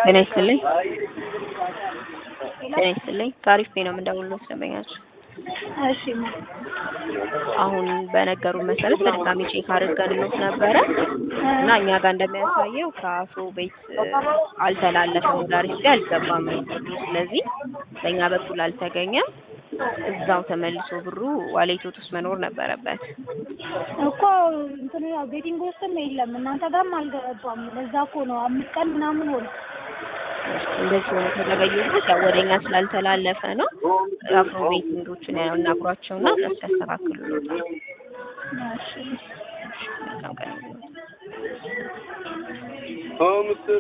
ጤና ይስጥልኝ ጤና ይስጥልኝ ታሪፍ ቤ ነው የምንደውልልዎት ደንበኛችን እሺ አሁን በነገሩን መሰረት በድጋሚ ቼክ አድርገንልዎት ነበረ እና እኛ ጋር እንደሚያሳየው ከአፍሮ ቤት አልተላለፈም ወደ አሪፍ አልገባም ብሩ ስለዚህ በእኛ በኩል አልተገኘም እዛው ተመልሶ ብሩ ዋሌቶት ውስጥ መኖር ነበረበት እኮ እንትን ያው ቤቲንግ ውስጥም የለም እናንተ ጋርም አልገባም ለዛ እኮ ነው አምስት ቀን ምናምን ሆነ እንደዚህ ሆኖ ከተገኙበት ያው ወደ እኛ ስላልተላለፈ ነው አፍሮ ቤቲንጎችን ያው እናግሯቸውና እነሱ ያስተካክሉልዎታል እሺ መልካም ቀን ይሁንልዎት